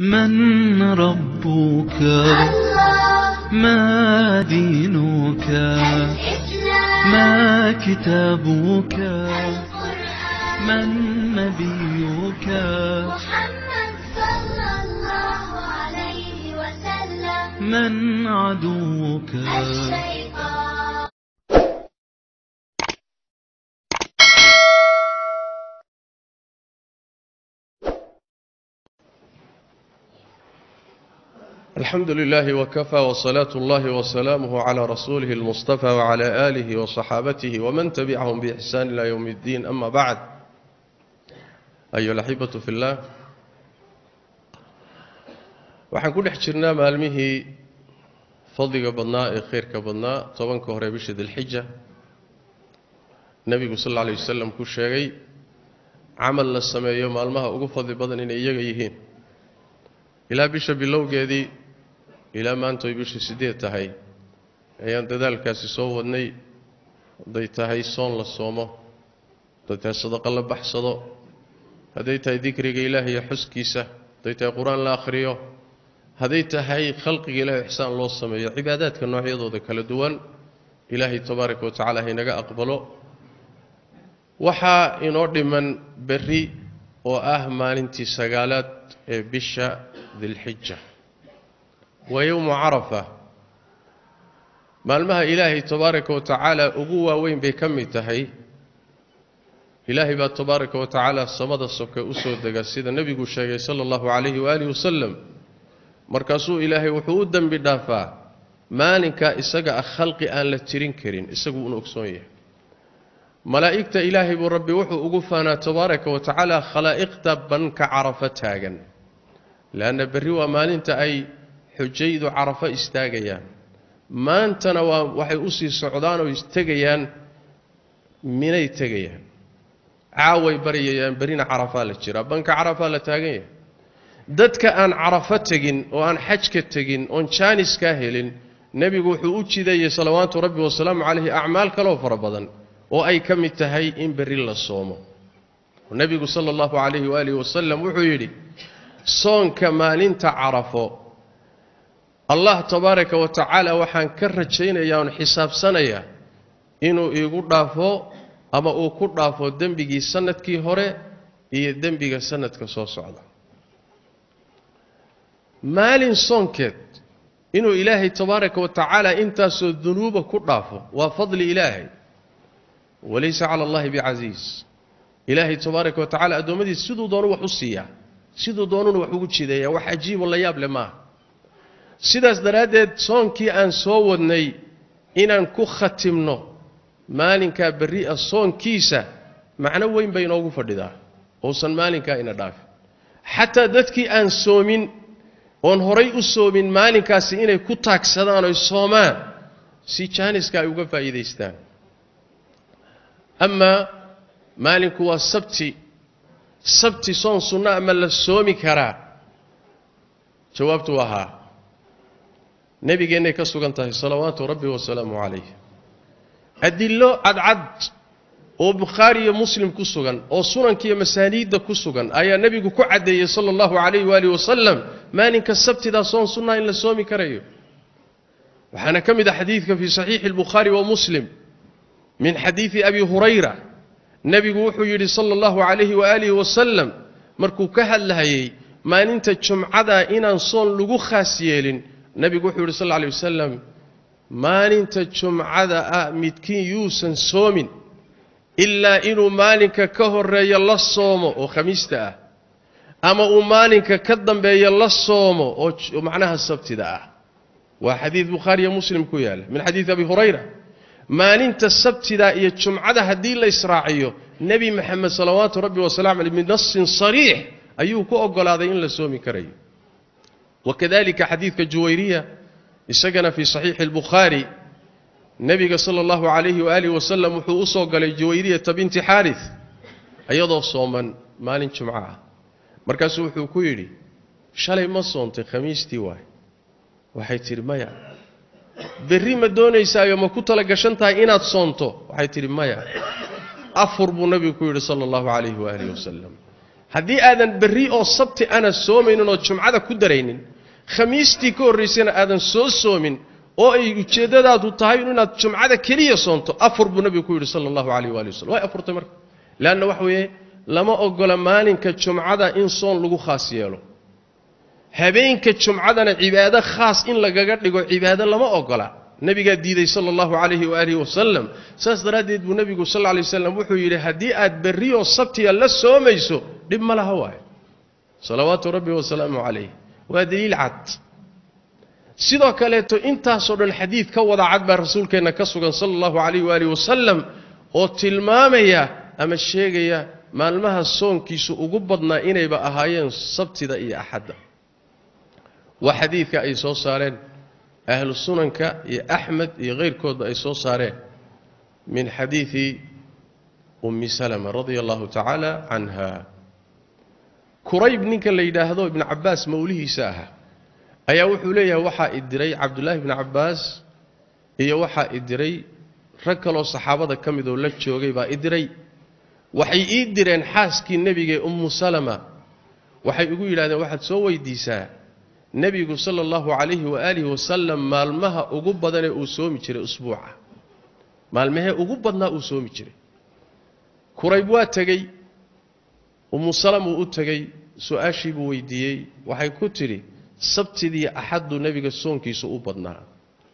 من ربك الله ما دينك الإسلام ما كتابك القرآن من نبيك محمد صلى الله عليه وسلم من عدوك الشيطان الحمد لله وكفى وصلاة الله وسلامه على رسوله المصطفى وعلى آله وصحابته ومن تبعهم بإحسان إلى يوم الدين أما بعد أيها الأحبة في الله waxaan ku dhex jirnaa maalmihii fadliga badnaa ee khayrka badnaa tobanka hore bisha dilxija nebigu sal alla alay wasalam ku sheegay camal la sameeyo maalmaha ugu fadli badan inay iyaga yihiin ilaa bisha bilowgeedii ilaa maanta ay bishii siddeed tahay ayaan dadaalkaasi soo wadnay hadday tahay soon la soomo hadday tahay sadaqo la baxsado hadday tahay dikriga ilaah iyo xuskiisa hadday tahay qur-aan la akhriyo hadday tahay khalqiga ilahi ixsaan loo sameeyo cibaadaadka noocyadooda kala duwan ilaahay tabaaraka wa tacala haynaga aqbalo waxaa inoo dhiman berri oo ah maalintii sagaalaad ee bisha dilxija waa yowmu carafa maalmaha ilaahay tabaaraka wa tacaala ugu waaweyn bay ka mid tahay ilaahay baa tabaaraka wa tacaala samada soke u soo dega sida nebigu sheegay sala allahu calayhi waaalihi wasalam markaasuu ilaahay wuxuu u dembi dhaafaa maalinkaa isaga ah khalqi aan la tirin karin isagu uun ogsoon yahay malaa'igta ilaahay buu rabbi wuxuu ugu faanaa tabaaraka wa tacaala khalaa'iqta banka carafo taagan leanna berri waa maalinta ay xujaydu carafo istaagayaan maantana waa waxay u sii socdaan oo istegayaan minay tegayaan caaway baryayaan berrina carafaa la jiraa banka carafaa la taagan yahay dadka aan carafo tegin oo aan xajka tegin oon jaaniskaa helin nebigu wuxuu u jidayay salawaatu rabbi wasalaamu calayhi acmaal kaloo fara badan oo ay ka mid tahay in berri la soomo nebigu sala allahu calayhi waalihi wasalam wuxuu yidhi soonka maalinta carafo allah tabaaraka wa tacaala waxaan ka rajaynayaa oon xisaabsanayaa inuu iigu dhaafo ama uu ku dhaafo dembigii sanadkii hore iyo dembiga sanadka soo socda maalin soonkeed inuu ilaahay tabaaraka wa tacaala intaasoo dunuuba ku dhaafo waa fadli ilaahay walaysa cala allahi bicasiis ilaahay tabaaraka wa tacala addoommadiisa siduu doonu wax u siiyaa siduu doonuna wax ugu jideeyaa wax cajiibo la yaab leh maaha sidaas daraaddeed soonkii aan soo wadnay inaan ku khatimno maalinkaa berri ah soonkiisa macno weyn bay inoogu fadhidaa uusan maalinkaa ina dhaafin xataa dadkii aan soomin oon horay u soomin maalinkaasi inay ku taagsadaan oy soomaan si jaaniska ay uga faa'iidaystaan amaa maalinku waa sabti sabti soon sunno ama la soomi karaa jawaabtu waa haa nebigeennay ka sugan tahay salawaatu rabbi wasalaamu calayh adillo cadcad oo bukhaari iyo muslim ku sugan oo sunankiiyo masaaniidda ku sugan ayaa nebigu ku caddeeyey sala allahu calayh waalihi wasalam maalinka sabtidaa soon sunnaa in la soomi karayo waxaana ka mid ah xadiidka fii saxiixi albukhaari wa muslim min xadiidi abi hurayra nebigu wuxuu yidhi sala allahu calayhi waaalihi wasalam markuu ka hadlahayey maalinta jumcada inaan soon lagu khaas yeelin nebigu wuxuu yidhi sal lla alay wasalam maalinta jumcada ah midkiin yuusan soomin ilaa inuu maalinka ka horeeyo la soomo oo khamiista ah ama uu maalinka ka dambeeyo la soomo oo macnaha sabtida ah waa xadiid bukhaariyo muslim ku yaalla min xadiidi abi hurayra maalinta sabtida iyo jumcada haddii la israaciyo nebi maxamed salawaatu rabbi wasalamu caleyh binasin sariix ayuu ku oggolaaday in la soomi karayo wakadalika xadiidka juwayriya isagana fii saxiixi albukhaari nebiga sala allahu calayhi waaalihi wasalam wuxuu u soo galay juwayriyata binti xaaris iyadoo sooman maalin jumco ah markaasuu wuxuu ku yidhi shalay ma soontay khamiistii waay waxay tidhi maya berri ma doonaysaayo ma ku tala gashan tahay inaad soonto waxay tidhi maya afur buu nebigu ku yidhi sala allahu calayhi waaalihi wasalam haddii aadan berri oo sabti ana soomaynin oo jumcada ku daraynin khamiistii ka horraysana aadan soo soomin oo ay ujeeddadaadu tahay inaad jumcada keliya soonto afur buu nebigu ku yidhi sala allahu calayh waali wasallam way afurtay marka leanna waxa weeye lama ogola maalinka jumcada in soon lagu khaas yeelo habeenka jumcadana cibaado khaas in lagaga dhigo cibaado lama ogola nebigaa diiday sala allahu calayhi waaalihi wasalam saas daraaddeed buu nebigu sal lla lay waslam wuxuu yidhi haddii aad berri oo sabtiya la soomayso dhib ma laha waayo salawaatu rabbi wasalaamu calayh waa daliil cad sidoo kaleeto intaasoo dhan xadiid ka wada cad baa rasuulkeenna ka sugan sala allahu calayh waalihi wasalam oo tilmaamaya ama sheegaya maalmaha soonkiisu ugu badnaa inayba ahaayeen sabtida iyo axadda waa xadiidka ay soo saareen ahlu sunanka iyo axmed iyo keyrkoodba ay soo saareen min xadiidi ummi salama radia allahu tacaala canha kurayb ninka la yidhaahdo ibnu cabbaas mawlihiisa ahaa ayaa wuxuu leeyahay waxaa i diray cabdullaahi ibnu cabbaas iyo waxaa i diray rag kaloo saxaabada ka midoo la joogay baa i diray waxay ii direen xaaskii nebigae ummu salama waxay igu yidhahdeen waxaad soo weydiisaa nebigu sala allahu calayhi waaalihi wasalam maalmaha ugu badanee uu soomi jiray usbuuca maalmahee ugu badnaa uu soomi jiray kurayb waa tegey ummu salam uu u tegey su-aashii buu weydiiyey waxay ku tidhi sabtidii axaddu nebiga soonkiisu u badnaa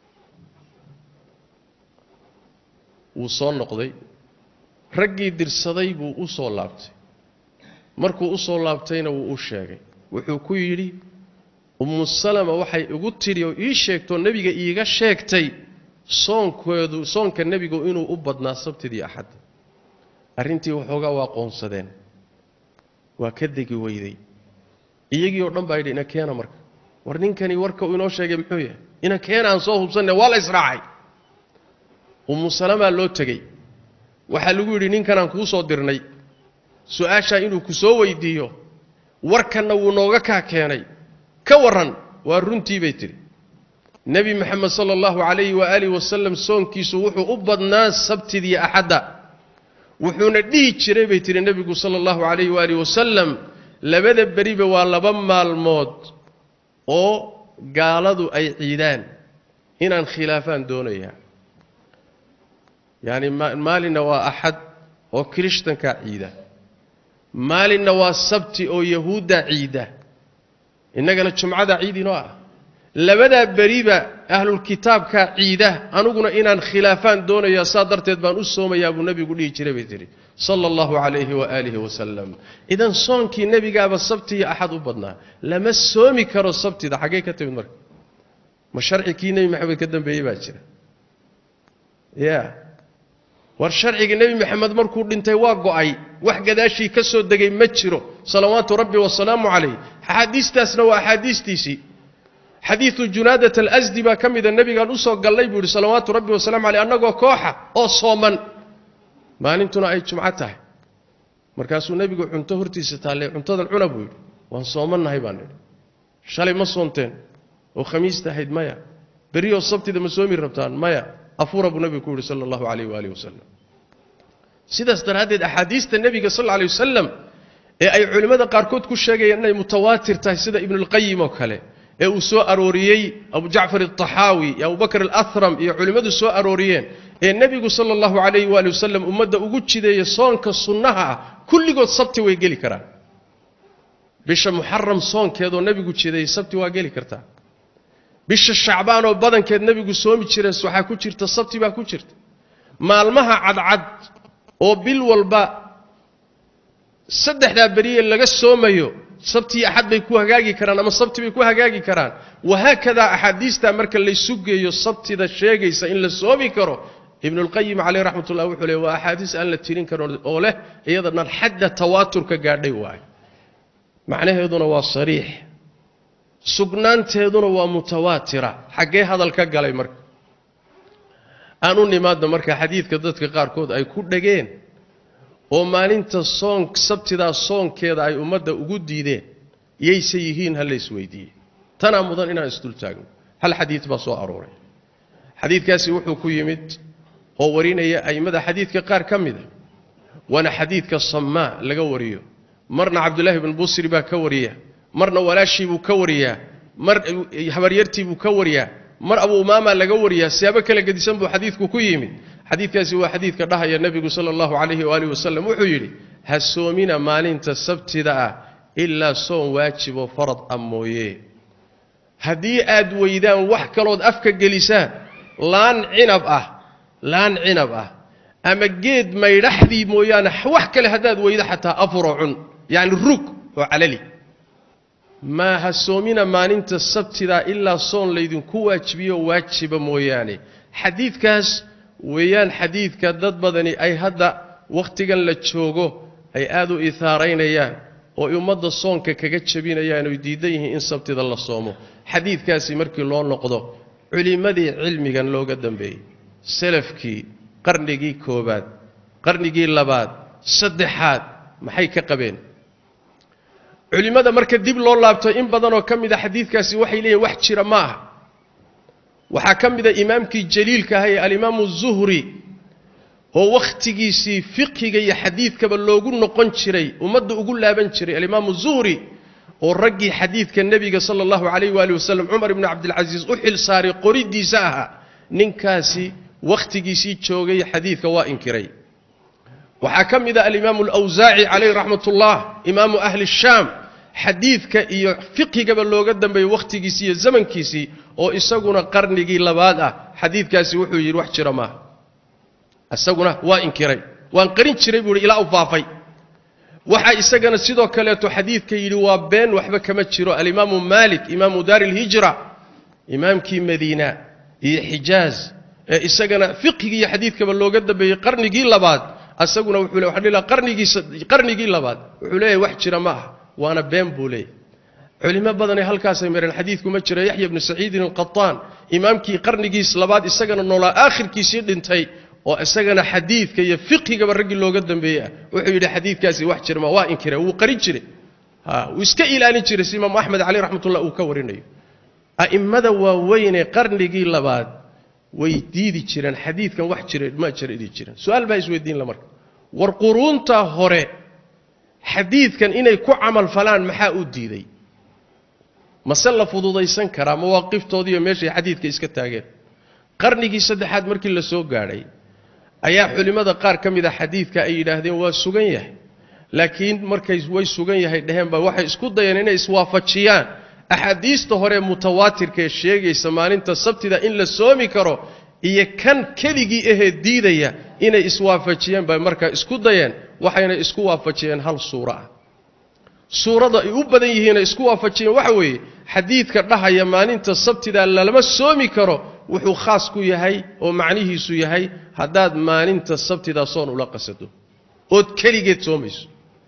wuu soo noqday raggii dirsaday buu u soo laabtay markuu u soo laabtayna wuu u sheegay wuxuu ku yidhi ummu salama waxay igu tidhi oo ii sheegtoo nebiga iiga sheegtay soonkeedu soonka nebigu inuu u badnaa sabtidii axadda arrintii waxoogaa waa qoonsadeen waa ka degi weyday iyagii oo dhan baa yidhi ina keena marka war ninkani warka uu inoo sheegay muxuu yahay ina keena aan soo hubsanne waa la israacay ummu salamaa loo tegey waxaa lagu yidhi ninkanaan kuu soo dirnay su-aashaa inuu ku soo weydiiyo warkanna wuu nooga kaa keenay ka warran waa runtii bay tidhi nebi moxamed sala allahu calayhi waaalihi wasalam soonkiisu wuxuu u badnaa sabtidii axadda wuxuuna dhihi jiray bay tidhi nebigu sala allahu calayhi waalihi wasalam labada beriba waa laba maalmood oo gaaladu ay ciidaan inaan khilaafaan doonayaa yacni maalinna waa axad oo kirishtankaa ciida maalinna waa sabti oo yahuudda ciida innagana jumcada ciid inoo ah labadaa beriba ahlulkitaabkaa ciida aniguna inaan khilaafaan doonayaa saa darteed baan u soomayaa buu nebigu dhihi jiray bay tidhi sala allahu calayhi waaalihi wasalam idan soonkii nebigaaba sabti iyo axad u badnaa lama soomi karo sabtida xaggee ka timid marka ma sharci kii nebi maxamed ka dambeeyey baa jira ya war sharciga nebi maxamed markuu dhintay waa go'ay wax gadaashii ka soo degay ma jiro salawaatu rabbi wasalaamu calayh axaadiistaasna waa axaadiistiisii xadiidu junaadat alasdi baa ka mida nebigaan usoo gallay buu yidhi salawaatu rabbi wasalamu caleyh annagoo kooxa oo sooman maalintuna ay jumco tahay markaasuu nebigu cunto hortiisa taallay cuntadan cuna buu yidhi waan soomannahay baan nidhi shalay ma soonteen oo khamiista ahayd maya beriyoo sabtida ma soomi rabtaan maya afuura buu nebigu ku yidhi sala allahu calayh waalihi wasalam sidaas daraaddeed axaadiista nebiga sal alla alay wasalam ee ay culimmada qaarkood ku sheegayaan inay mutawaatir tahay sida ibnulqayim oo kale ee uu soo arooriyey abu jacfar alطaxaawi iyo abubakr alahram iyo culimmadu soo arooriyeen ee nebigu sala allahu calayhi waali wasalam ummadda ugu jideeya soonka sunnaha ah kulligood sabti way geli karaan bisha muxaram soonkeedoo nebigu jideeyey sabti waa geli kartaa bisha shacbaan oo badankeed nebigu soomi jirees waxaa ku jirta sabti baa ku jirta maalmaha cadcad oo bil walba saddexdaa beriye laga soomayo sabti iyo axad bay ku hagaagi karaan ama sabti bay ku hagaagi karaan wahaakadaa axaadiistaa marka laysu geeyo sabtida sheegaysa in la soomi karo ibnulqayim caleyh raxmat ullah wuxuu leey waa axaadiis aan la tirin karin oo leh iyada dhan xadda tawaaturka gaadhay waayo macnaheeduna waa sariix sugnaanteeduna waa mutawaatira xaggee hadal ka galay marka aan u nimaadna marka xadiidka dadka qaarkood ay ku dhageen oo maalinta soon sabtidaa soonkeeda ay ummadda ugu diideen yayse yihiin ha la isweydiiyey tanaa mudan inaan isdultaagno hal xadiid baa soo arooray xadiidkaasi wuxuu ku yimid oo warinaya a'immada xadiidka qaar ka mida waana xadiidka samaa laga wariyo marna cabdullaahi bn busri baa ka wariya marna walaashii buu ka wariyaa mar habaryartii buu ka wariyaa mar abu umaama laga wariyaa siyaabo kala gedisan buu xadiidku ku yimid xadiidkaasi waa xadiidka dhahaya nebigu sala allahu calayhi waalihi wasalam wuxuu yidhi ha soomina maalinta sabtida ah ilaa soon waajiboo farad ah mooye haddii aad weydaan wax kalood afka gelisaan laan cinab ah laan cinab ah ama geed maydhaxdii mooyaane wax kale haddaad weydo xataa afuro cun yacni rug oo calali maa ha soomina maalinta sabtidaa ilaa soon laydinku waajibiyo waajiba mooyaane xadiidkaas weeyaan xadiidka dad badani ay hadda wakhtigan la joogo ay aad u ihaaraynayaan oo ummadda soonka kaga jabinayaan oy diidan yihiin in sabtida la soomo xadiidkaasi markii loo noqdo culimmadii cilmigan looga dambeeyey salafkii qarnigii koobaad qarnigii labaad saddexaad maxay ka qabeen culimmada marka dib loo laabto in badanoo ka mid a xadiidkaasi waxay leeyihin wax jira ma aha waxaa ka mid a imaamkii jaliilka aha ee alimaamu zuhri oo wakhtigiisii fiqhiga iyo xadiidkaba loogu noqon jiray ummadda ugu laaban jiray alimaamu zuhri oo raggii xadiidka nebiga sala allahu calayh waali wasalam cumar ibnu cabdilcasiis u xil saaray qoridiisa ahaa ninkaasi wakhtigiisii joogay xadiidka waa inkiray waxaa ka mid a alimaamu alawsaaci calayh raxmat ullah imaamu ahli shaam xadiidka iyo fiqhigaba looga dambeeyey wakhtigiisii iyo zamankiisii oo isaguna qarnigii labaad ah xadiidkaasi wuxuu yidhi wax jira maaha isaguna waa inkiray waan qarin jiray buu yidhi ilaa u faafay waxaa isagana sidoo kaleeto xadiidka yidhi waa been waxba kama jiro alimaamu maalik imaamu daari ilhijra imaamkii madiina iyo xijaaz ee isagana fiqhigii iyo xadiidkaba looga dambeeyey qarnigii labaad isaguna wuxuu le waxaan dhihi lahaa qarnigiisa qarnigii labaad wuxuu leeyahay wax jira ma ah waana been buu leeyahy culimo badanay halkaasay mareen xadiidku ma jira yaxya bnu saciidin alqataan imaamkii qarnigiis labaad isagana noolaa aakhirkiisii dhintay oo isagana xadiidka iyo fiqhigaba raggii looga dambeeyey ah wuxuu yidhi xadiidkaasi wax jira ma waa inkira wuu qarin jiray wuu iska ilaalin jiray si imaamu axmed caleyh raxmatullah uu ka warinayo a'immada waaweynee qarnigii labaad way diidi jireen xadiidkan wax jira ma jira idhi jireen su-aal baa isweydiin la marka war quruunta hore xadiidkan inay ku camal falaan maxaa u diiday mase la fududaysan karaa mawaaqiftoodiiyo meeshay xadiidka iska taageen qarnigii saddexaad markii la soo gaadhay ayaa culimmada qaar ka mid a xadiidka ay yidhaahdeen waa sugan yahay laakiin markay way sugan yahay dheheenba waxay isku dayeen inay iswaafajiyaan axaadiista hore mutawaatirka ee sheegaysa maalinta sabtida in la soomi karo iyo kan keligii ahee diidaya inay iswaafajiyeen bay markaa isku dayeen waxayna isku waafajiyeen hal suuro ah suurada ay u badan yihiinay isku waafajiyeen waxa weeye xadiidka dhahaya maalinta sabtida lalama soomi karo wuxuu khaas ku yahay oo macnihiisu yahay haddaad maalinta sabtida soon ula qasado ood keligeed soomayso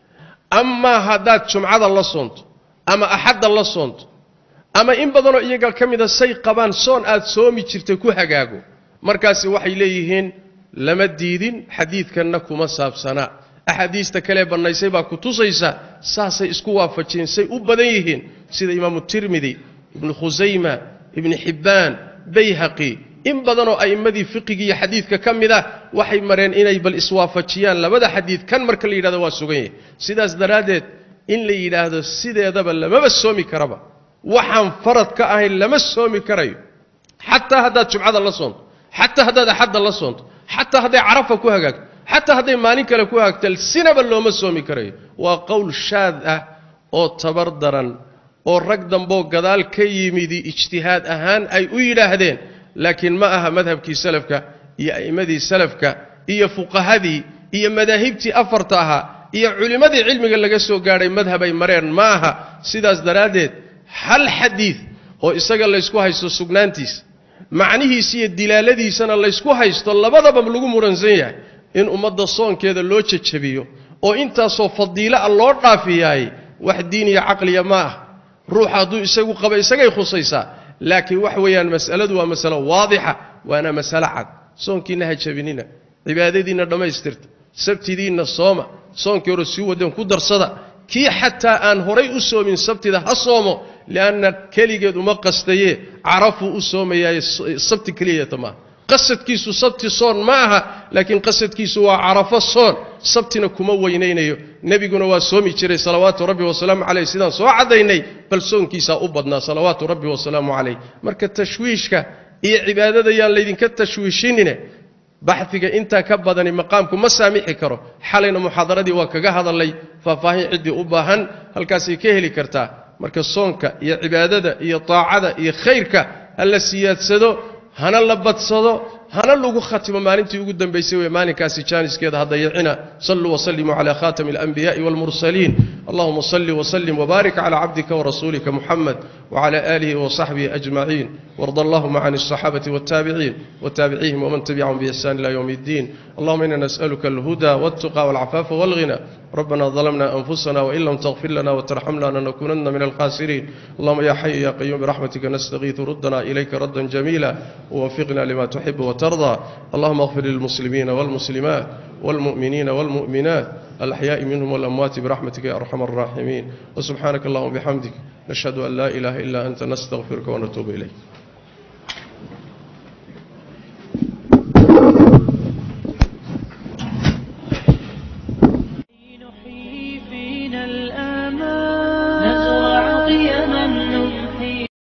amaa haddaad jumcada la soonto ama axadda la soonto ama in badanoo iyaga ka mida say qabaan soon aad soomi jirtay ku hagaago markaasi waxay leeyihiin lama diidin xadiidkanna kuma saabsanaa axaadiista kalee bannaysay baa ku tusaysa saasay isku waafajiyeen say u badan yihiin sida imaamu tirmidi ibnu khusayma ibni xibbaan bayhaqi in badanoo a'immadii fiqigii iyo xadiidka ka mid ah waxay mareen inay bal iswaafajiyaan labada xadiid kan marka la yidhahdo waa sugan yahay sidaas daraaddeed in la yidhaahdo sideedaba lamaba soomi karaba waxaan farad ka ahayn lama soomi karayo xataa haddaad jumcada la soonto xataa haddaad axadda la soonto xataa hadday carafa ku hagaagto xataa hadday maalin kale ku hagaagto sinaba looma soomi karayo waa qowl shaad ah oo tabar daran oo rag damboo gadaal ka yimidi ijtihaad ahaan ay u yidhaahdeen laakiin ma aha madhabkii salafka iyo a'immadii salafka iyo fuqahadii iyo madaahibtii afarta ahaa iyo culimmadii cilmiga laga soo gaadhay madhabay mareen ma aha sidaas daraaddeed hal xadiid oo isaga laysku haysto sugnaantiisa macnihiisa iyo dilaaladiisana laysku haysto labadaba lagu muransan yahay in ummadda soonkeeda loo jajabiyo oo intaasoo fadiilo ah loo dhaafiyaay wax diin iyo caqliya ma ah ruuxa hadduu isagu qaba isagay khusaysaa laakiin wax weeyaan mas'aladu waa masalo waadixa waana masalo cad soonkiinna ha jabinina cibaadadiinna dhammaystirta sabtidiinna sooma soonkii hore sii wadeen ku darsada kii xataa aan horay u soomin sabtida ha soomo lianna keligeed uma qastaye carafuu u soomayaaye sabti keliyata maaha qasadkiisu sabti soon ma aha laakiin qasadkiisu waa carafo soon sabtina kuma weynaynayo nebiguna waa soomi jiray salawaatu rabbi wasalaamu caleyh sidaan soo caddaynay bal soonkiisaa u badnaa salawaatu rabbi wasalaamu caleyh marka tashwiishka iyo cibaadada yaan laydinka tashwiishinine baxdiga intaa ka badani maqaamku ma saamixi karo xalayna muxaadaradii waa kaga hadalay faahfaahin ciddii u baahan halkaasay ka heli kartaa marka soonka iyo cibaadada iyo taacada iyo khayrka ha la siyaadsado hana la badsado hana lagu khatimo maalintii ugu dambaysay wey maalinkaasi jaaniskeeda ha dayacina saluu wasalimuu cala khatami alanbiya'i walmursaliin allahuma salli wasalim wbaarik cala cabdika warasuulika muxamed wcala aalihi wasaxbihi ajmaciin warda allahuma can alصaxaabati waltaabiciin wataabicihim wman tabicahum biixsan ila ywm اddiin allahuma ina nas'aluka alhuda waltuqa walcafaafa walghina ربنا ظلمنا أنفسنا وإن لم تغفر لنا وترحمنا لنكونن من الخاسرين اللهم يا حي يا قيوم برحمتك نستغيث ردنا إليك ردا جميلا ووفقنا لما تحب وترضى اللهم اغفر للمسلمين والمسلمات والمؤمنين والمؤمنات الأحياء منهم والأموات برحمتك يا أرحم الراحمين وسبحانك اللهم وبحمدك نشهد أن لا إله إلا أنت نستغفرك ونتوب إليك نحيي فينا الآمال نزرع قيم